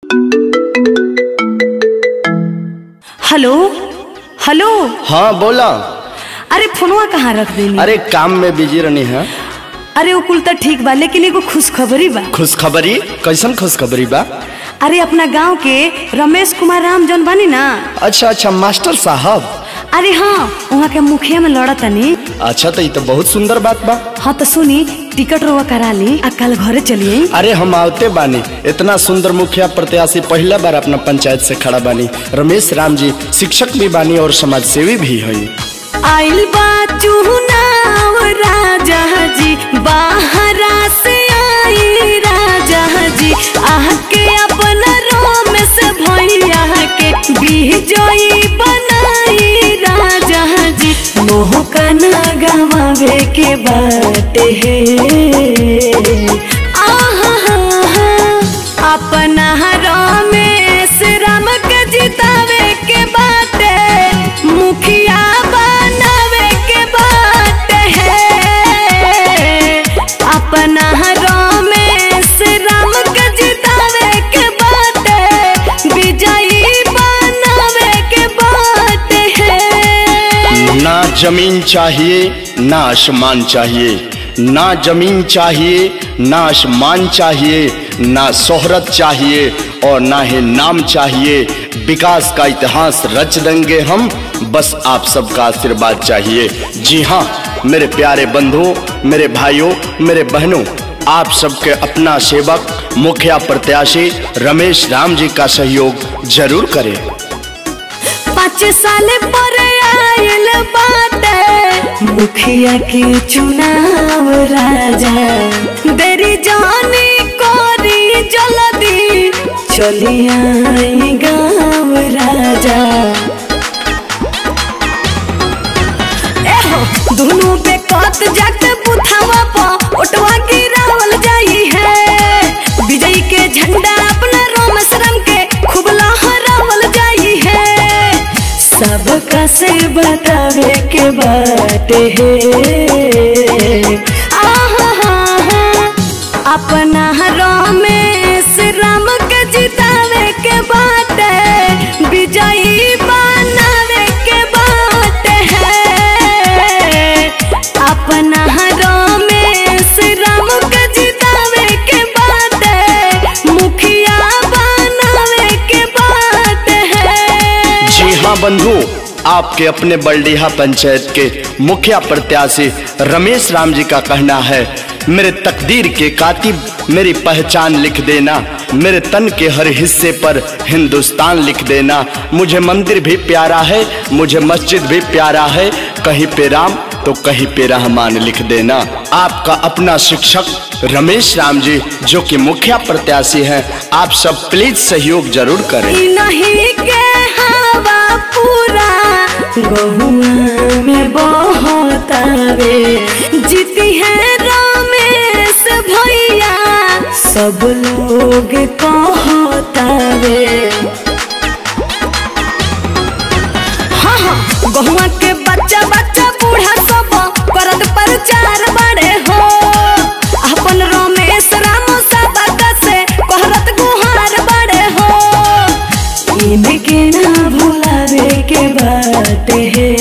hello hello हाँ बोला अरे फोनवा कहाँ रख देनी अरे काम में बिजी रहनी है अरे वो कुल तो ठीक बा लेकिन एगो खुशखबरी बा खुशखबरी कैसन खुशखबरी बा अरे अपना गांव के रमेश कुमार राम जौन बानी ना अच्छा अच्छा मास्टर साहब अरे हाँ वहाँ के मुखिया में लड़ा तनी अच्छा तो ये तो बहुत सुंदर बात बा हाँ तो सुनी टिकट रोवा करा ली आ कल घरे चलिए अरे हम आवते बानी इतना सुंदर मुखिया प्रत्याशी पहला बार अपना पंचायत से खड़ा बानी रमेश राम जी शिक्षक भी बानी और समाज सेवी भी हई आइल बा चुनाव राजा जी बाहरा से आई राजा जी आके अपन रोम से भैया के बिजोई बनाई राजा जी मोह कना गवावे के बाटे आहा अपना रमेश राम के जितावे के बाटे मुखिया बनावे के बाटे अपना रमेश राम के जितावे के बाटे विजयी बनावे के बाटे ना जमीन चाहिए ना आसमान चाहिए ना जमीन चाहिए ना आसमान चाहिए ना शोहरत चाहिए और ना ही नाम चाहिए विकास का इतिहास रच देंगे हम बस आप सबका आशीर्वाद चाहिए जी हाँ मेरे प्यारे बंधुओं मेरे भाइयों मेरे बहनों आप सबके अपना सेवक मुखिया प्रत्याशी रमेश राम जी का सहयोग जरूर करें पाँच साल पर आयल बाटे मुखिया के चुनाव राजा देरी जानी कोरी जल्दी चली आई गाँव राजा एहो दोनों बेकत जाके बुथावा पर ओटवा गिरावल जाई है विजय के झंडा अपना रोम शरम के खूब लहरावल जाई है सबका से बतावे के बाटे आहा अपना रमेश राम के जितावे के बाटे विजयी बनावे के बाटे अपना रमेश राम के जितावे के बाटे मुखिया बनावे के बाटे जी हाँ बंधु आपके अपने बलडीहा पंचायत के मुखिया प्रत्याशी रमेश राम जी का कहना है मेरे तकदीर के कातिब मेरी पहचान लिख देना मेरे तन के हर हिस्से पर हिंदुस्तान लिख देना मुझे मंदिर भी प्यारा है मुझे मस्जिद भी प्यारा है कहीं पे राम तो कहीं पे रहमान लिख देना आपका अपना शिक्षक रमेश राम जी जो कि मुखिया प्रत्याशी हैं आप सब प्लीज सहयोग जरूर करें ई नहीं के हवा पूरा गहुआ में बहुत आवे जीती है रमेश भैया सब लोग कहतावे हाँ हाँ गहुआ के बच्चा बच्चा बूढ़ा सब करत प्रचार बड़े हो अपन रमेश राम सबक से कहरत गुहार बड़े हो इनके ना भुलावे के बाटे